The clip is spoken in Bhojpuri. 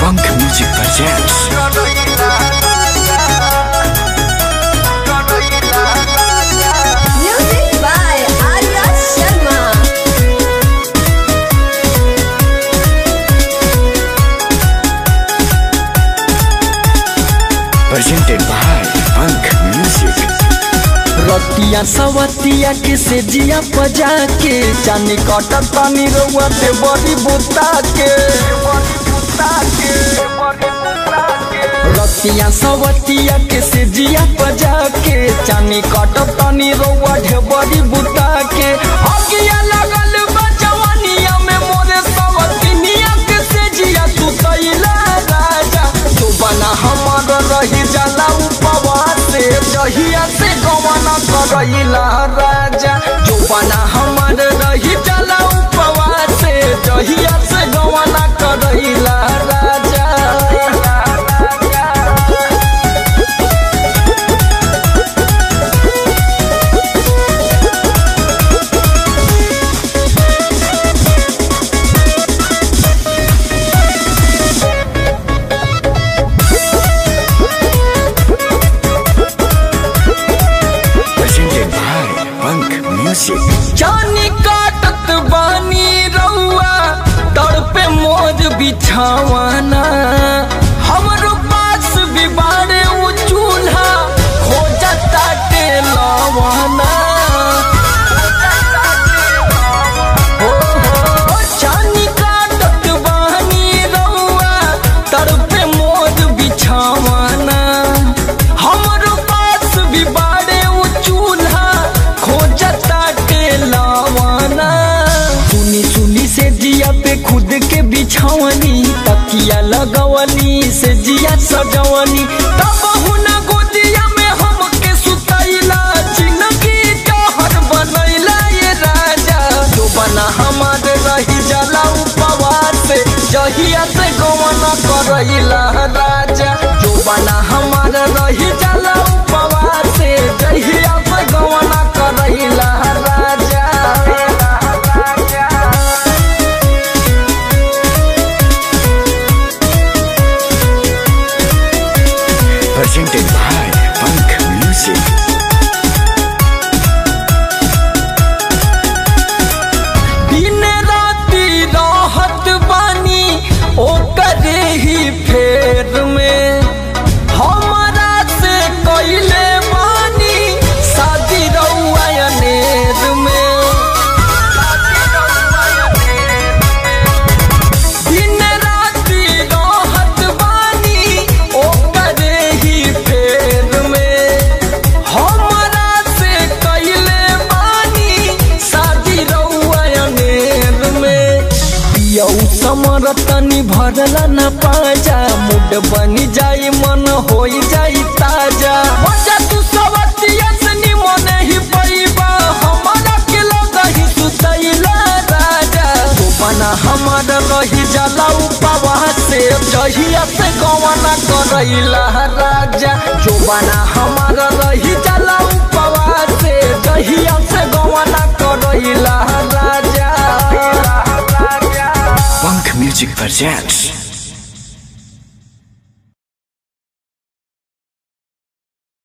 Punk Music presents Music by Arya Sharma. presented by Punk Music. रतिया सवतिया के से जिया बजा के जानी कटत पानी रउआ ते बड़ी बुता के रतिया सवतिया के से जिया बजा के जानी कटत पानी रउआ ढे बड़ी बुता के अगिया लगल बा जवानिया में मोरे सवतिनिया के से जिया तू तैला राजा तू बना हमर रही जाला उपवास से जहिया से गवाना करैला राजा जो बना हमर रही जाला उपवास से जहिया से गवाना करैला राजा Presented by Punk Music. जानी काटत बानी रउआ तड़पे मोर बिछावाना हमरो पास बिबारे उ चूल्हा खोजता के लवाना हो हो जानी काटत बानी रउआ तड़पे मोर बिछावाना हमरो पास बिबारे उ चूल्हा खोजता के लावाना सुनी सुनी से जिया पे खुद के बिछावनी तकिया लगवनी से जिया सजवनी तब हुना गोदिया में हमके सुतैला जिंदगी जहर बनैला ये राजा जो बना हमार रही जाला उपवास से जहिया से गवना करैला राजा जो बना हमार रही जाला उपवास से जहिया से गवना करैला राजा Presented by Punk Music. दिन राति रहत बानी ओकरे ही फेर में हमरा से कैले बानी शादी रउआ अनेर में दिन राति रहत बानी ओकरे ही फेर में हमरा से कैले बानी शादी रउआ अनेर में पियौ समर तनी भरला न पाजा मुड बनी जाई मन होई जाई ताजा मजा तू सवतिया से निमन ही पैबा हमरा के लगही सुतैला राजा तू बना हमर रही जाला उपवास से जहिया से गवना करैला राजा जो बना हमर रही जाला उपवास से जहिया से गवना करैला राजा Punk Music presents